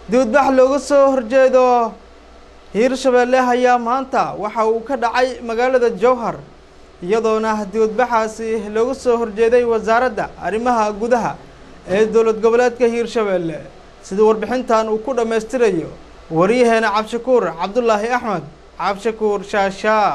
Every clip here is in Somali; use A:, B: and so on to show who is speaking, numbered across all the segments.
A: dibadbax looga soo horjeedo hiirshabeelle ayaa maanta waxa uu ka dhacay magaalada jowhar iyadoona dibadbaxaasi looga soo horjeeday wasaaradda arrimaha gudaha ee dowlad goboleedka hiirshabeelle sida warbixintan uu ku dhammaystirayo waryaheena cabdishakuur cabdulaahi axmed cabdishakuur shaashaa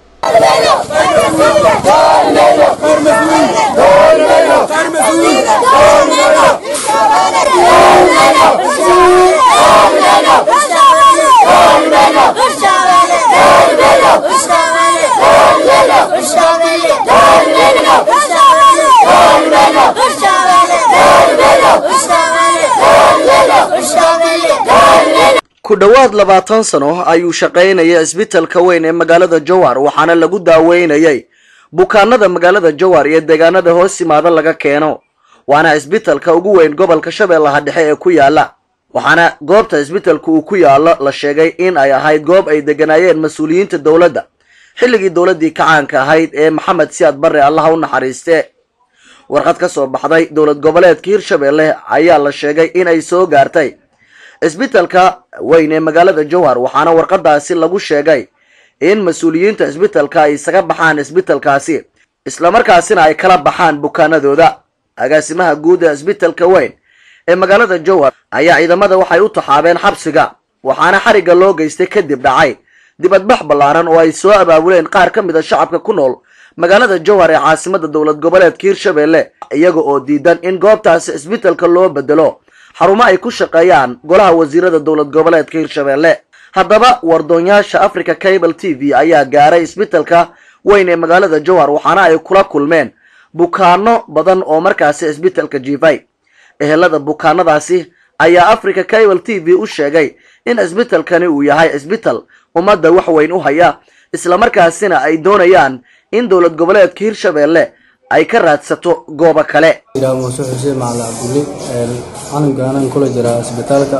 B: ku dhowaad labaatan sano ayuu shaqaynaya isbitalka weyn ee magaalada jowhar waxaana lagu daaweynayay bukaanada magaalada jowhar iyo deegaanada hoos yimaada laga keeno waana isbitalka ugu weyn gobolka shabeellaha dhexe ee ku yaala waxaana goobta isbitalka uu ku yaalo la sheegay in ay ahayd goob ay deganaayeen mas-uuliyiinta dowladda xilligii dowladdii kacaanka ahayd ee maxamed siyaad barre allaha u naxariiste warqad ka soo baxday dowlad goboleedka hirshabeelle ayaa la sheegay in ay soo gaartay isbitalka weyn ee magaalada jowhar waxaana warqadaasi lagu sheegay in mas-uuliyiinta isbitalka ay isaga baxaan isbitalkaasi islamarkaasina ay kala baxaan bukaanadooda agaasimaha guud ee isbitalka weyn ee magaalada jowhar ayaa ciidamada waxay u taxaabeen xabsiga waxaana xarigga loo geystay kadib dhacay dibadbax ballaaran oo ay soo abaabuleen qaar ka mid a shacabka ku nool magaalada jowhar ee caasimada dowlad goboleedka hiirshabeelle iyaga oo diidan in goobtaasi isbitalka loo bedelo xarumo ay ku shaqeeyaan golaha wasiirada dowlad goboleedka hiirshabeelle haddaba wardoonyaasha africa cable t v ayaa gaaray isbitalka weyn ee magaalada jowhar waxaana ay kula kulmeen bukaano badan oo markaasi isbitalka jiifay ehelada bukaanadaasi ayaa africa cable t v u sheegay in isbitalkani uu yahay isbital ummadda wax weyn u haya islamarkaasina ay doonayaan in dowlad goboleedka hiirshabeelle ay ka raadsato goobo kale
C: muuse xuseen macali cabdulli canugaanaan kula jiraa isbitaalka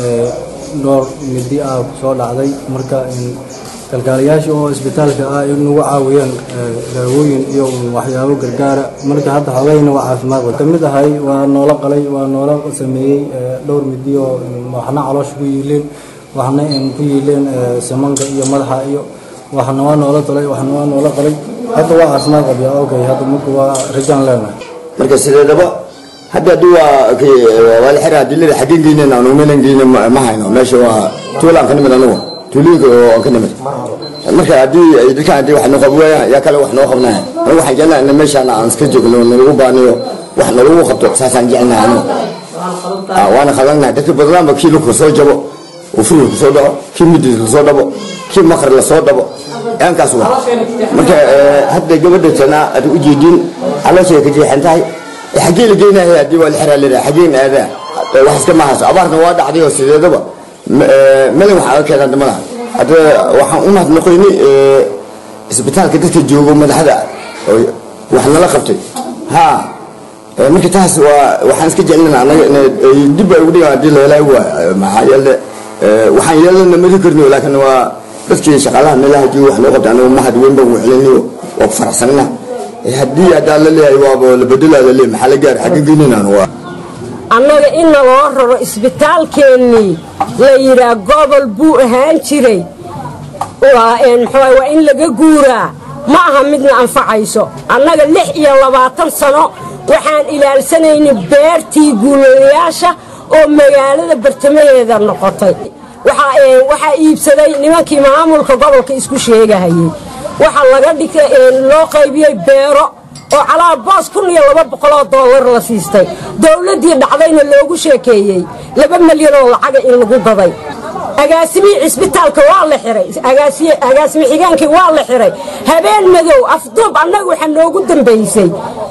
C: dhowr midi ah kusoo dhacday marka kalkaalayaasha oo isbitaalka ah in nagu caawiyeen daawooyin iyo waxyaabo gargaara marka hadda xogayna waa caafimaad ka mid ahay waa noola qalay waa noola sameeyey dhowr midi oo waxna caloosha ku yiileen waxna ku yiileen samanka iyo madaxa iyo waxna waa noola talay waxna waa noola qalay hadda waa caafimaad qabya okay hadda marka waa rajaan leenahay
D: marka sideedaba hadda haddii waa waa la xiraa dilada xaggeen geynayna anu meelan geyna ma hayno meesha waa tuulaan ka nimid anugu tuulooyinka oo ka nimid marka haddii dadkaan haddii wax noo qabi waayaan yaa kale wax noo qabnaya anigu waxaan jeclaha in meeshaan aan iska joogno nalagu baaniyo wax nalagu qabto saasaan jecelnahay anigu waana qabannahay dadka badanaanba kii lugka soo jabo oo furka kusoo dhaco kii midis lasoo dhabo kii makar lasoo dhabo aankaas wa marka hadda gabadha tanaa aad u jeedin calooshay ka jeexan tahay xaggee la geynahay haddii waa la xiraa leedahay xaggeen aadaa wax iska mahayso abaarna waa dhacday oo sideedaba melan wax aga keenaan damada hadda waxaan u mahadnaqoynay isbitaalka dadka joogo madaxda wax nala qabtay ha marka taas waa waxaan iska jeclana anaga dib ay ugu dhigaan haddii la helaayo waa maxaa yeele waxaan yeelana mari karno laakiin waa dadkii shaqaalaha meelaha jooga wax noo qabtay anagu mahad weyn baan celinayo waa ku faraxsanna haddii haddaa la leeyahay waaba la bedelaada le maxaa la gaari xagga geynaynan waa
E: annaga in naloo raro isbitaalkeennii la yidhaah gobol buu ahaan jiray waa waa in laga guuraa ma aha midna anfacayso annaga lix iyo labaatan sano waxaan ilaalsanaynay beertii guulayaasha oo magaalada bartamaheeda noqotay waxaa iibsaday nimankii maamulka gobolka isku sheegahayey waxaa laga dhigay loo qaybiyey beero oo calaa boos kun iyo laba boqoloo dollar la siistay dowladdii dhacdayna loogu sheekeeyey laba milyan oo lacaga in lagu gaday agaasimihii cisbitaalka waa la xiray agaasimi xigeenkii waa la xiray habeen madow afduub annaga waxaa noogu dambaysay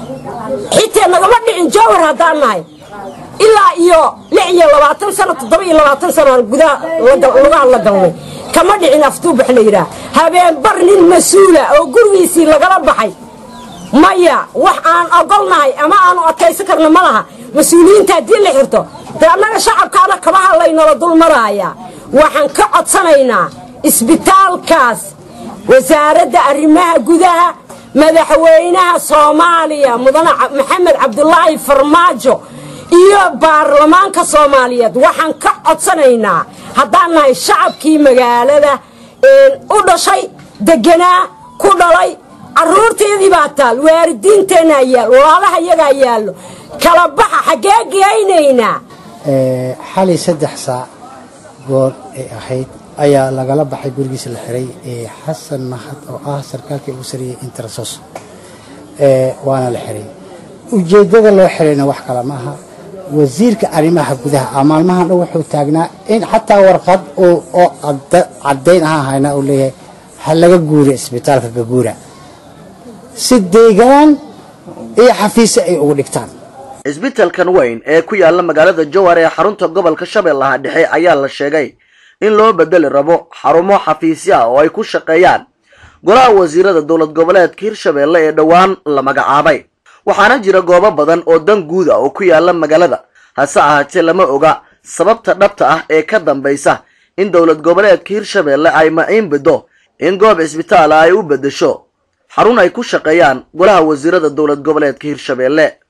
E: xitaa nagama dhicin jowhar haddaan nahay ilaa iyo lix iyo labaatan sano toddoba iyo labaatan sanoaan gudaha lugaha la galnay kama dhicin afduub wax la yidhaah habeen bar nin mas-uula oo gurigiisii lagala baxay maya wax aan ogolnahay ama aanu adkaysan karno ma laha mas-uuliyiinta haddii la xirto dee annaga shacabkaana kabaha laynala dul maraaya waxaan ka codsanaynaa isbitaalkaas wasaaradda arrimaha gudaha madaxweynaha soomaaliya mudane maxamed cabdulaahi farmaajo iyo baarlamaanka soomaaliyeed waxaan ka codsanaynaa haddaan nahay shacabkii magaalada u dhashay deganaa ku dhalay carruurteedii baa taal waalidiinteenaa yaal walaalaha yagaa yaallo kala baxa xaggee geynaynaa
F: xalay saddex saac goor ay ahayd ayaa lagala baxay gurigiisa la xiray xasan mahad oo ah sarkaalka ugu sariyey intersos waana la xiray ujeeddada loo xirayna wax kale ma aha wasiirka arrimaha gudaha a maalmahan dhan wuxuu taagnaa in xataa warqad oo caddayn ahaan haynaa uu leeyahay ha laga guuriya isbitaalka gaguura si deegaan iyo xafiise ay ugu dhigtaan
B: isbitalkan weyn ee ku yaala magaalada jowhar ee xarunta gobolka shabeellaha dhexe ayaa la sheegay in loo bedeli rabo xarumo xafiisyo ah oo ay ku shaqeeyaan golaha wasiirada dowlad goboleedka hirshabeelle ee dhowaan la magacaabay waxaana jira goobo badan oo dan guud ah oo ku yaala magaalada hase ahaatee lama oga sababta dhabta ah ee ka dambaysa in dowlad goboleedka hirshabeelle ay maciin biddo in goob cisbitaala ay u beddesho xarun ay ku shaqeeyaan golaha wasiirada dowlad goboleedka hirshabeelle